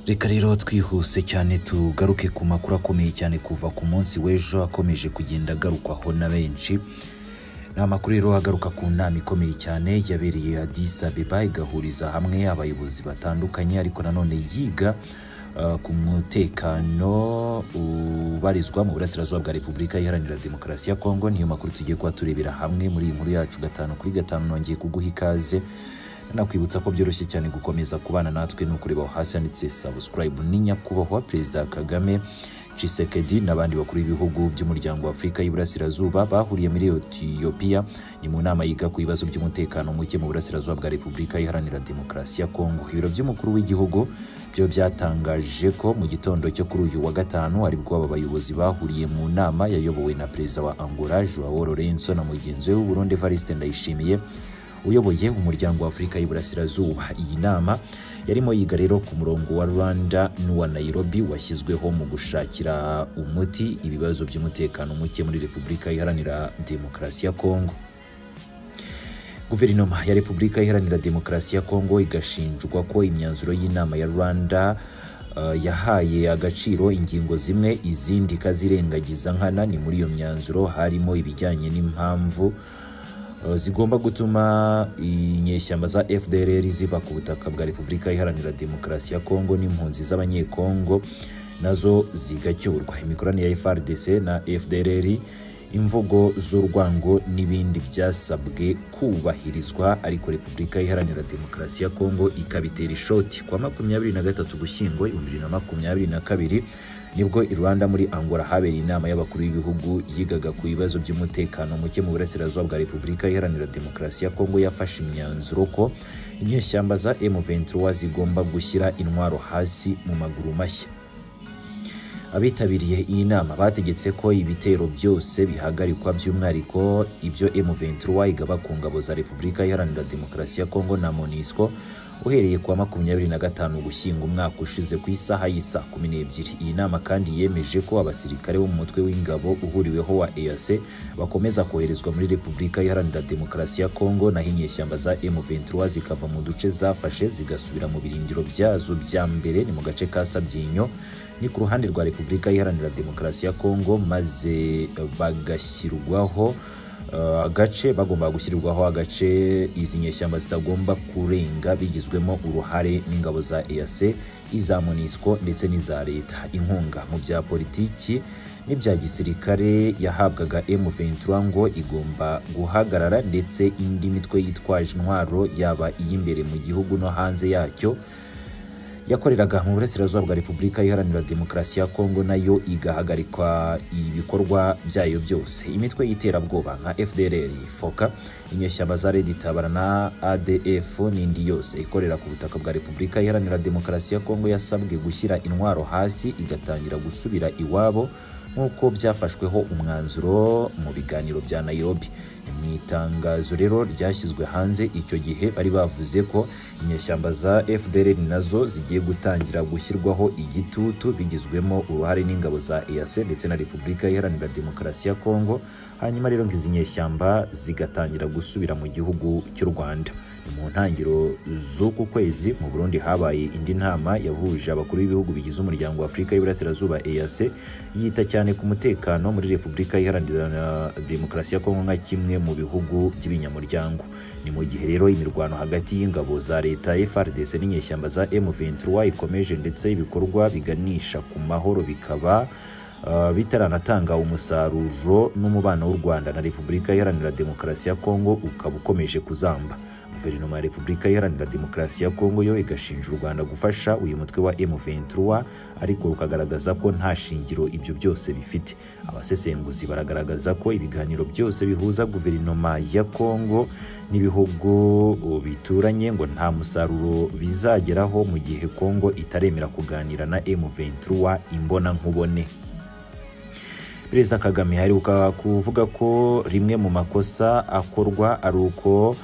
reka rero twihuse cyane tugaruke ku makuru akomeye cyane kuva ku munsi w'ejo akomeje kugenda agarukwaho na benshi ni amakuru rero agaruka ku nama ikomeye cyane yabereye Addis Ababa igahuriza hamwe abayobozi batandukanye ariko nanone yiga uh, ku mutekano ubarizwa mu burasirazuba bwa repubulika iharanira demokarasi ya kongo niyo makuru tugiye kuba turebera hamwe muri iyi nkuru yacu gatanu kuri gatanu nongeye kuguha ikaze nakwibutsa ko byoroshye cyane gukomeza kubana natwe ni ukureba aho hasi handitse subscribe ni nyakubahwa perezida kagame Tshisekedi n'abandi bakuru b'ibihugu by'umuryango wa Afurika y'Iburasirazuba bahuriye muri Ethiopia ni mu nama yiga ku bibazo by'umutekano muke mu burasirazuba bwa Repubulika Iharanira Demokarasi ya Kongo. Ibiro by'umukuru w'igihugu byo byatangaje ko mu gitondo cyo kuri uyu wa gatanu ari bwo aba bayobozi bahuriye mu nama yayobowe na perezida wa Angola Joao Lourenço na mugenzi we w'Uburundi Evariste Ndayishimiye uyoboye umuryango wa Afurika y'Iburasirazuba. Iyi nama yarimo yiga rero ku murongo wa Rwanda n'uwa Nairobi washyizweho mu gushakira umuti ibibazo by'umutekano muke muri Repubulika Iharanira Demokarasi ya Kongo. Guverinoma ya Repubulika Iharanira Demokarasi ya Kongo igashinjwa ko imyanzuro y'inama ya Rwanda Uh, yahaye agaciro ingingo zimwe izindi ikazirengagiza nkana ni muri iyo myanzuro harimo ibijyanye n'impamvu zigomba gutuma inyeshyamba za FDLR ziva ku butaka bwa Repubulika Iharanira Demokarasi ya Kongo n'impunzi z'abanyekongo nazo zigacyurwa imikoranire ya FARDC na FDLR imvugo z'urwango n'ibindi byasabwe kubahirizwa ariko Repubulika Iharanira Demokarasi ya Kongo ikabitera ishoti kwa makumyabiri na gatatu Gushyingo ibihumbi bibiri na makumyabiri na kabiri nibwo i Rwanda muri Angola habereye inama y'abakuru b'ibihugu yigaga ku bibazo by'umutekano muke mu burasirazuba bwa Repubulika Iharanira Demokarasi ya Kongo yafashe imyanzuro ko inyeshyamba za M23 zigomba gushyira intwaro hasi mu maguru mashya abitabiriye iyi nama bategetse ko ibitero byose bihagarikwa by'umwihariko ibyo M23 igaba ku ngabo za Repubulika Iharanira Demokarasi ya Kongo na MONUSCO uhereye kuwa makumyabiri na gatanu gushyinga umwaka ushize ku isaha y'isa kumi n'ebyiri iyi nama kandi yemeje ko abasirikare bo mu mutwe w'ingabo uhuriweho wa EAC bakomeza koherezwa muri Repubulika Iharanira Demokarasi ya Kongo naho inyeshyamba za M23 zikava mu duce zafashe zigasubira mu birindiro byazo bya mbere ni mu gace ka Sabyinyo ni ku ruhande rwa Repubulika Iharanira Demokarasi ya Kongo maze bagashyirwaho agace bagomba gushyirirwaho agace izi nyeshyamba zitagomba kurenga bigizwemo uruhare n'ingabo za EAC iza MONUSCO ndetse n'iza leta inkunga mu bya politiki n'ibya gisirikare yahabwaga M23 ngo igomba guhagarara ndetse indi mitwe yitwaje intwaro yaba iy'imbere mu gihugu no hanze yacyo yakoreraga mu burasirazuba bwa repubulika iharanira demokarasi ya kongo nayo igahagarikwa ibikorwa byayo byose imitwe y'iterabwoba nka fdrr foka inyeshyamba za red itabara na adf n'indi yose ikorera ku butaka bwa repubulika iharanira demokarasi ya kongo yasabwe gushyira intwaro hasi igatangira gusubira iwabo nk'uko byafashweho umwanzuro mu biganiro bya Nairobi mu itangazo rero ryashyizwe hanze icyo gihe bari bavuze ko inyeshyamba za FDLR nazo zigiye gutangira gushyirwaho igitutu bigizwemo uruhare n'ingabo za EAC ndetse na Repubulika Iharanira Demokarasi ya Kongo hanyuma rero ngizi nyeshyamba zigatangira gusubira mu gihugu cy'u Rwanda mu ntangiriro z'uku kwezi mu Burundi habaye indi nama yahuje abakuru b'ibihugu bigize umuryango wa Afurika y'Iburasirazuba EAC yita cyane ku mutekano muri Repubulika Iharanira Demokarasi ya Kongo nka kimwe mu bihugu by'ibinyamuryango ni mu gihe rero imirwano hagati y'ingabo za leta FARDC n'inyeshyamba za M23 ikomeje ndetse ibikorwa biganisha ku mahoro bikaba Uh, bitaranatanga umusaruro n'umubano w'u Rwanda na Repubulika Iharanira Demokarasi ya Kongo ukaba ukomeje kuzamba. Guverinoma ya Repubulika Iharanira Demokarasi ya Kongo yo igashinja u Rwanda gufasha uyu mutwe wa M23 ariko rukagaragaza ko nta shingiro ibyo byose bifite. Abasesenguzi baragaragaza ko ibiganiro byose bihuza guverinoma ya Kongo n'ibihugu bituranye ngo nta musaruro bizageraho mu gihe Kongo itaremera kuganira na M23 imbona nkubone. Perezida Kagame aheruka kuvuga ko rimwe mu makosa akorwa ari uko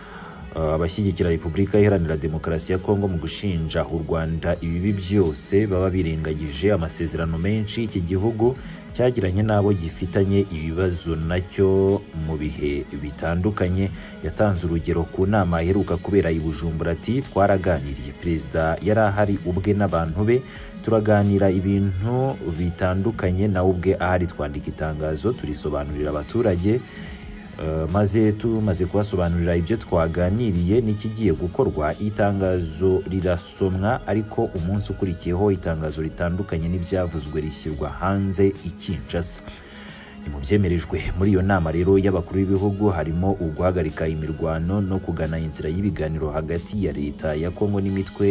abashyigikira Repubulika Iharanira Demokarasi ya Kongo mu gushinja u Rwanda ibibi byose baba birengagije amasezerano menshi iki gihugu cyagiranye n'abo gifitanye ibibazo nacyo mu bihe bitandukanye yatanze urugero ku nama aheruka kubera i Bujumbura ati twaraganiriye perezida yari ahari ubwe n'abantu be turaganira ibintu bitandukanye nawe ubwe ahari twandika itangazo turisobanurira abaturage Eh, maze tumaze kubasobanurira ibyo twaganiriye n'ikigiye gukorwa itangazo rirasomwa ariko umunsi ukurikiyeho itangazo ritandukanye n'ibyavuzwe rishyirwa hanze i Kinshasa ni mu byemerejwe muri iyo nama rero y'abakuru b'ibihugu harimo uguhagarika imirwano no kugana inzira y'ibiganiro hagati ya leta ya Kongo n'imitwe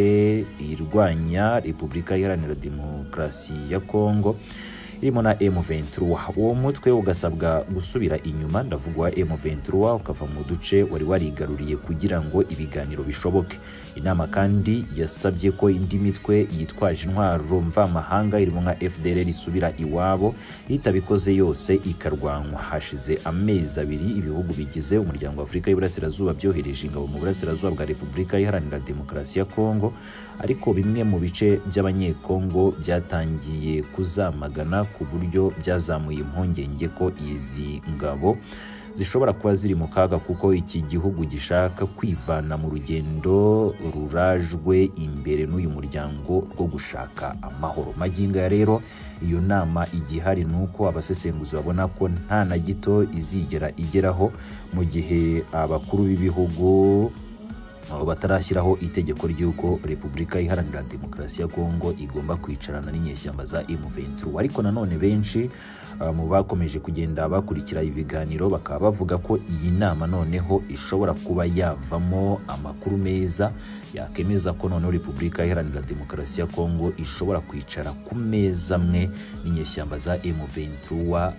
irwanya Repubulika Iharanira Demokarasi ya Kongo irimo na M23 uwo mutwe ugasabwa gusubira inyuma ndavugwa M23 ukava mu duce wari warigaruriye kugira ngo ibiganiro bishoboke inama kandi yasabye ko indi mitwe yitwaje intwaro mvamahanga irimo nka FDLR isubira iwabo itabikoze yose ikarwanwa hashize amezi abiri ibihugu bigize umuryango wa Afurika y'Iburasirazuba byohereje ingabo mu burasirazuba bwa Repubulika Iharanira Demokarasi ya Kongo ariko bimwe mu bice by'abanyekongo byatangiye kuzamagana ku buryo byazamuye impungenge ko izi ngabo zishobora kuba ziri mu kaga kuko iki gihugu gishaka kwivana mu rugendo rurajwe imbere n'uyu muryango rwo gushaka amahoro magingo ya rero iyo nama igihari ni uko abasesenguzi babona ko nta na gito izigera igeraho mu gihe abakuru b'ibihugu aho batarashyiraho itegeko ry'uko repubulika iharanira demokarasi ya kongo igomba kwicarana n'inyeshyamba za M23 ariko nanone benshi uh, mu bakomeje kugenda bakurikira ibiganiro bakaba bavuga ko iyi nama noneho ishobora kuba yavamo amakuru meza yakemeza ko noneho repubulika iharanira demokarasi ya kongo ishobora kwicara ku meza amwe n'inyeshyamba za M23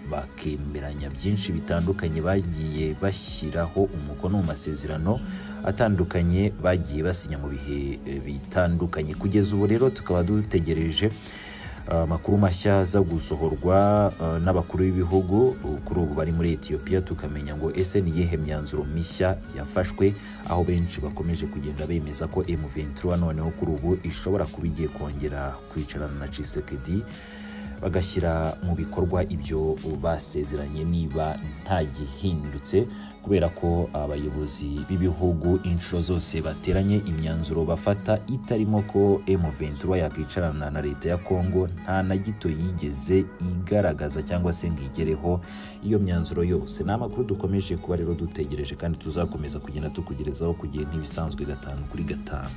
bakemeranya byinshi bitandukanye bagiye bashyiraho umukono mu masezerano atandukanye bagiye basinya mu bihe eh, bitandukanye kugeza ubu rero tukaba dutegereje amakuru mashya aza gusohorwa eh, n'abakuru b'ibihugu kuri ubu bari muri Ethiopia tukamenya ngo ese ni iyihe myanzuro mishya yafashwe aho benshi bakomeje kugenda bemeza ko M23 noneho kuri ubu ishobora kuba igiye kongera kwicarana na Tshisekedi bagashyira mu bikorwa ibyo basezeranye niba nta gihindutse kubera ko abayobozi b'ibihugu inshuro zose bateranye imyanzuro bafata itarimo ko M23 yakicarana na leta ya Kongo nta na gito yigeze igaragaza cyangwa se ngo igereho iyo myanzuro yose ni amakuru dukomeje kuba rero dutegereje kandi tuzakomeza kugenda tukugerezaho ku gihe ntibisanzwe gatanu kuri gatanu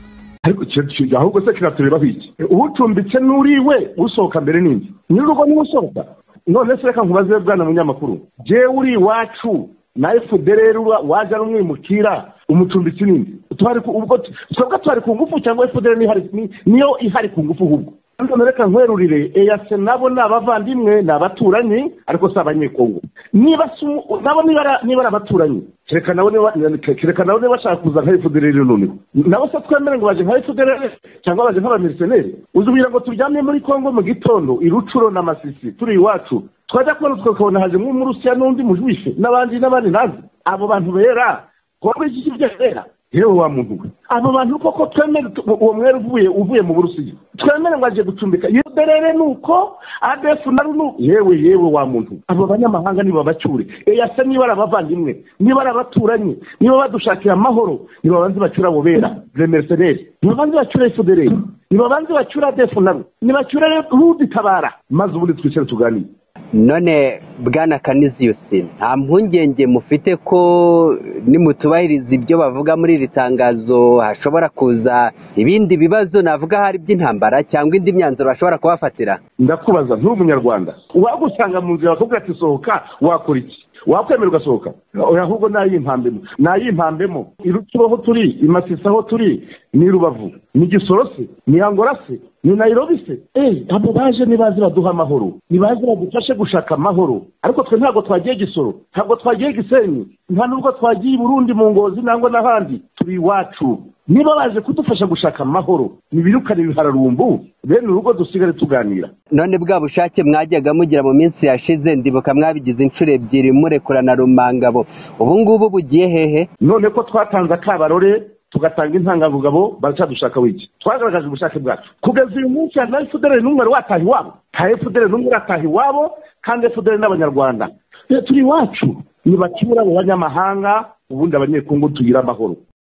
ariko icyo kintu ahubwo se kiraturebaho iki ucumbitse n'uriwe usohoka mbere n'indi nyir'urugo niwe usohoka none se reka nkubaze bwana munyamakuru jewe uri iwacu na fdr waje ari umwimukira umucumbitsi n'indi twebwe twari ku ngufu cyangwa fdr niyo ihari ku ngufu ahubwo none reka nkwerurire eyase nabo ni abavandimwe ni abaturanyi ariko si abanyekongo niba nabo niba ari abaturanyi kereka nabo niba bashaka kuza nka fdr noneho nabo se twemere ngo baje nka fdr cyangwa baje nk'abamilisiyoneri uzi kugira ngo turyamye muri kongo mu gitondo irucuro na masisi turi iwacu twajya kubona tukabona haje nk'umurusiya n'undi mujwishe n'abandi n'abandi nazi abo bantu bera kongo iki kibyo bera yewe wa muntu we abo bantu koko twemere uwo mwere uvuye uvuye mu burusiya twemere ngo aje gucumbika yuderere ni uko adefu na runuko yewe yewe wa muntu abo banyamahanga nibabacyure eyase niba ari abavandimwe niba ari abaturanyi niba badushakira amahoro nibabanze bacyure abo bera remeseneri nibabanze bacyure fudereri nibabanze bacyure adefu na ru nibacyure ruditabara maze ubundi twicare tuganire none bwana kaniziyusi nta mpungenge mufite ko nimutubahiriza ibyo bavuga muri iri tangazo hashobora kuza ibindi bibazo navuga hari iby'intambara cyangwa indi myanzuro bashobora kubafatira ndakubaza nturi umunyarwanda wagusanga mu nzira bakakubwira ati sohoka wakora iki wakwemera ugasohoka ahubwo nayimpambemo nayimpambemo iruciro aho turi imasisi aho turi ni rubavu ni gisoro se ni angora se ni nayirobi se eee abo baje nibaze baduha amahoro nibaze badufashe gushaka amahoro ariko twe ntabwo twagiye gisoro ntabwo twagiye gisenyi nta nubwo twagiye i burundi mu ngozi nangwa n'ahandi turi iwacu niba baje kudufasha gushaka amahoro ntibirukane ibihararumbu bene urugo dusigare tuganira none bwa bushake mwajyaga mugira mu minsi yashize ndibuka mwabigize inshuro ebyiri murekurana rumangabo ubu ngubu bugiye hehe none ko twatanze akabarore tugatanga intangangugabo baracadushaka wiki twagaragaje ubushake bwacu kugeza uyu munsi hari nawe fudere n'umwe wari wataha iwabo nta efuperi n'umwe urataha iwabo kandi efuperi n'abanyarwanda turi iwacu ntibakibura abo banyamahanga ubundi abanyekongo tugira amahoro